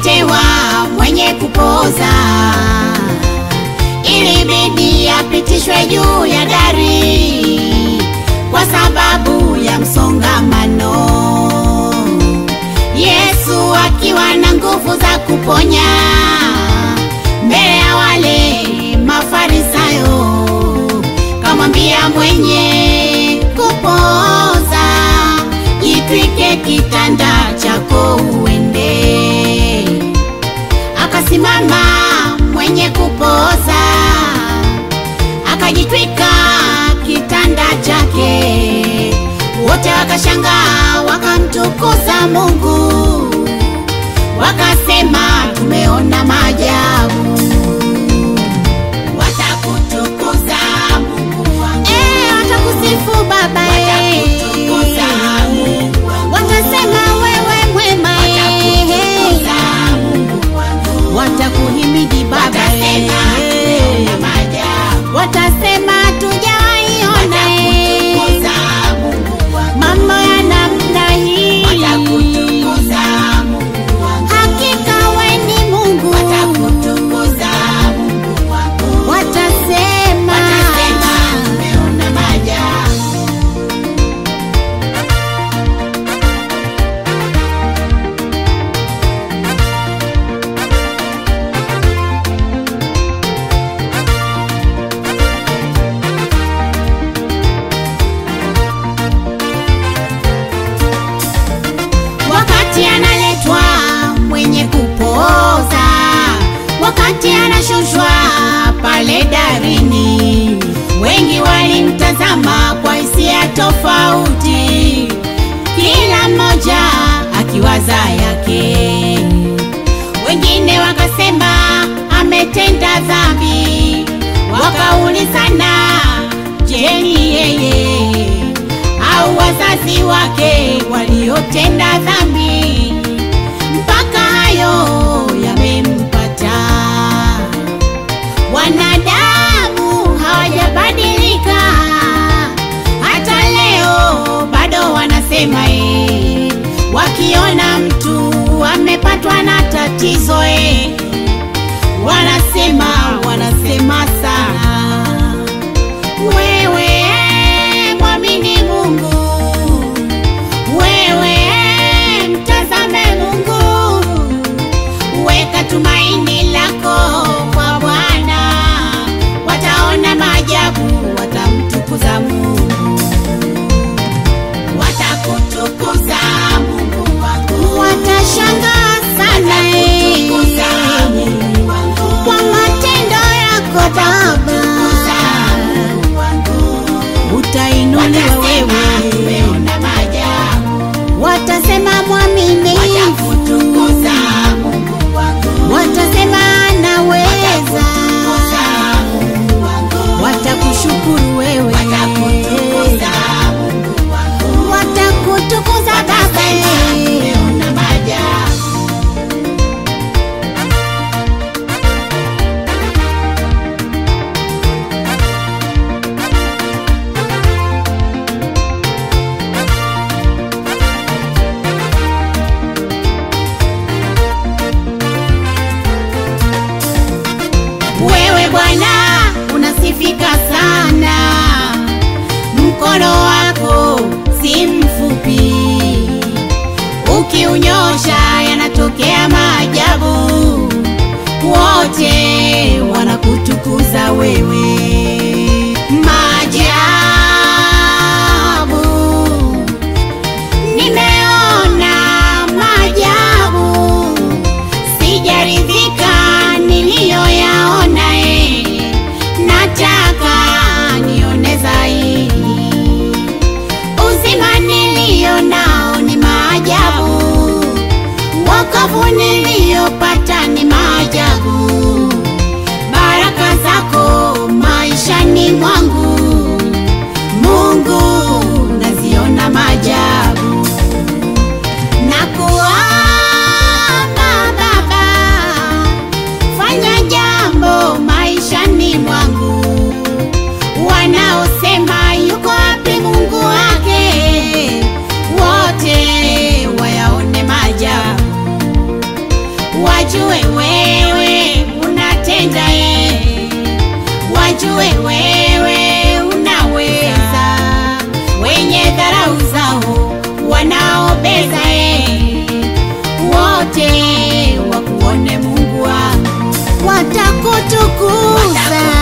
akaletewa mwenye kupoza, ilibidi apitishwe juu ya dari kwa sababu ya msongamano. Yesu akiwa na nguvu za kuponya mbele ya wale Mafarisayo, kamwambia mwenye kupoza, jitwike kitanda chako uende. Akasimama mwenye kupoza, akajitwika kitanda chake, wote wakashangaa, wakamtukuza Mungu, wakasema tumeona maajabu. Watakutukuza Mungu wangu, Eh, watakusifu Baba eh. watakutukuza Mungu wangu, Watasema wewe mwema watakutukuza eh. Mungu wangu, Watakuhimidi Baba watasema eh. tumeona maajabu. Watasema tujawaiona eh. Watakutukuza Mungu wangu, mambo ya namna hii. watakutukuza Mungu wangu, Hakika we ni Mungu. watakutukuza Mungu wangu, Watasema watasema tumeona maajabu. wakati analetwa mwenye kupoza, wakati anashushwa pale darini, wengi walimtazama kwa hisia tofauti, kila mmoja akiwaza yake. Wengine wakasema ametenda dhambi, wakaulizana, je, ni yeye au wazazi wake waliotenda dhambi mpaka hayo yamempata. Wanadamu hawajabadilika, hata leo bado wanasema eh, wakiona mtu amepatwa na tatizo eh, wanasema wanasema sana wewe mwamini Mungu, wewe mtazame Mungu, weka tumaini lako kwa Bwana, wataona maajabu, watamtukuza Mungu, watakutukuza Mungu wangu, watashangaa sana eh. watakutukuza Mungu wangu, kwa matendo yako Baba. watakutukuza Mungu wangu. Utainuliwa Watasema wewe, tumeona maajabu, watasema mwaminifu, watakutukuza Mungu wangu, watasema anaweza, watakutukuza Mungu wangu, watakushukuru wewe, watakutukuza Mungu wangu, watakutukuza Baba. watasema tumeona maajabu. Wewe Bwana unasifika sana, mkono wako si mfupi, ukiunyosha yanatokea maajabu, wote wanakutukuza wewe. Maajabu nimeona maajabu sijaridhika niliyoyaona, eh, nataka nione zaidi. Uzima niliyo nao ni maajabu, wokovu niliyopata ni maajabu, baraka zako maishani mwangu, Mungu naziona maajabu na kuomba Baba, fanya jambo maishani mwangu. Wanaosema yuko wapi Mungu wake, wote wayaone maajabu. wajue wewe unatenda ye, wajue wewe unaweza, wenye dharau zao wanaobeza ye, wote wakuone Mungu wangu watakutukuza